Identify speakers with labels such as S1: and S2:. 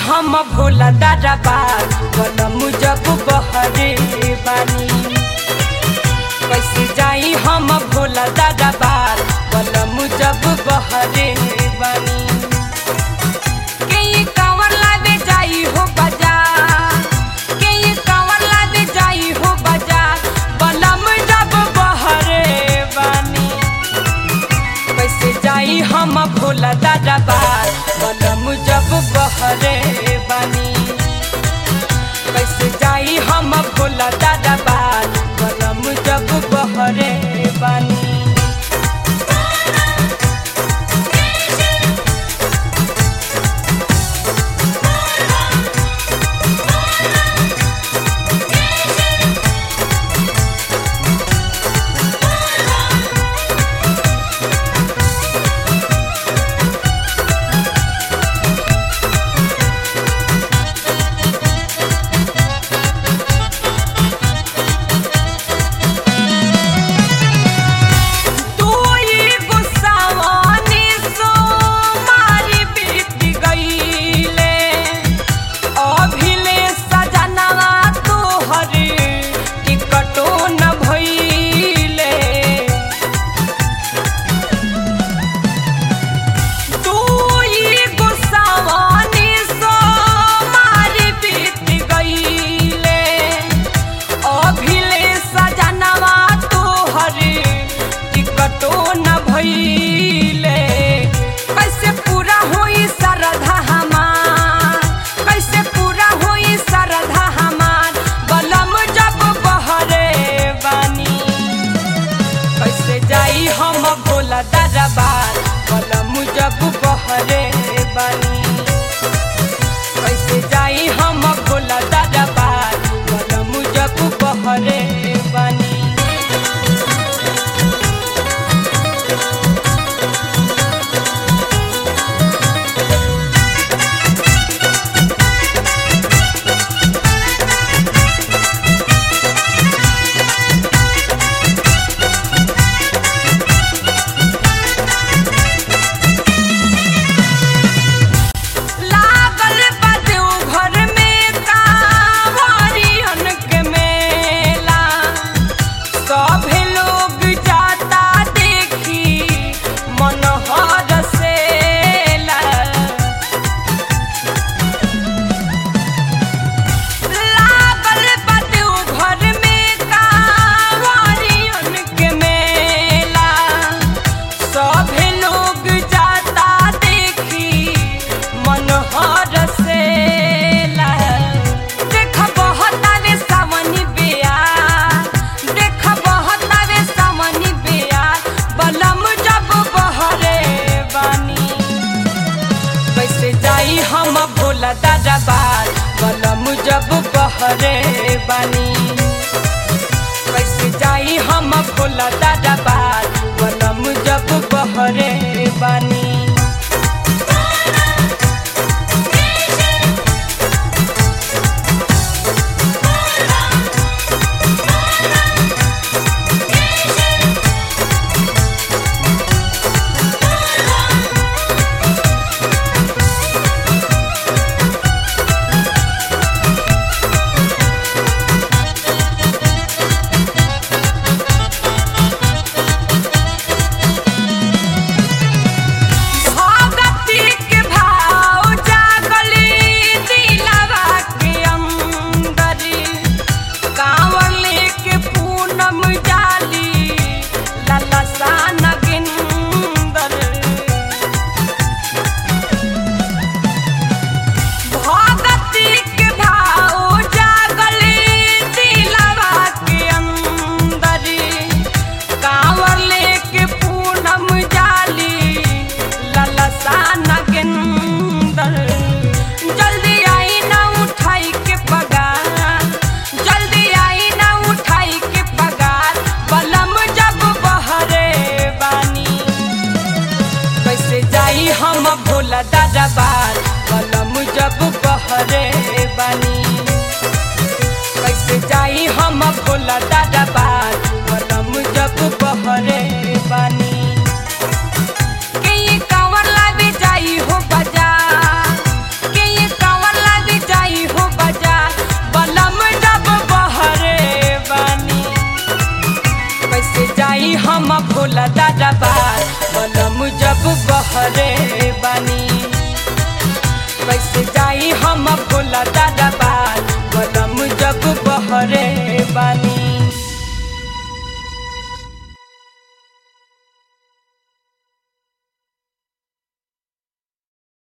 S1: हम भोला दादा बार बनम जब बहरे बानी कैसे जाई हम भोला दादा बार बनम जब बहरे बानी के ये कांवर लादे जाई हो बाजार के ये कांवर लादे जाई हो बाजार बनम जब बहरे बानी कैसे जाई हम भोला दादा बार बनम जब बहरे बानी कैसे जाई हम भोला दादा बार बनम जब बहरे बानी तू ये गुस्सावानी सो मारी बीत गईले अभिले सजनवा तोहरे टिकटो न भइले तू ये गुस्सावानी सो मारी बीत गईले अभिले सजनवा तोहरे टिकटो न भइले कैसे पूरा होई श्रद्धा हमार कैसे पूरा होई श्रद्धा हमार बलम जब बहरे बानी कैसे जाई हम भोला दरबार बलम जब बहरे बानी कैसे जाई हम भोला दरबार बलम जब बहरे बानी लागल बा देवघर में कांवरियन के मेला सभे लोग जाता देखी मन हरसेला लागल बा देवघर में कांवरियन के मेला सभे लोग जाता देखी मन हरसेला देख बहतावे सावनी बेया देख बहतावे सावनी बेया बलम जब बहरे बानी कैसे जाई हम भोला दादा बार बलम जब बहरे बानी कैसे जाई हम भोला दादा बार बलम जब बहरे बानी भगती के भाव जागली दिलवा के अंदरी कांवर लेके पूनम जाली ललसा नगिंदर भगती के भाव जागली दिलवा के अंदरी कांवर लेके पूनम जाली ललसा नगेंदर जल्दी आई ना उठाई के पगार जल्दी आई ना उठाई के पगार बलम जब बहरे बानी कैसे जाई हम भोला दादा बार बलम जब बहरे बानी कैसे जाई हम भोला दादा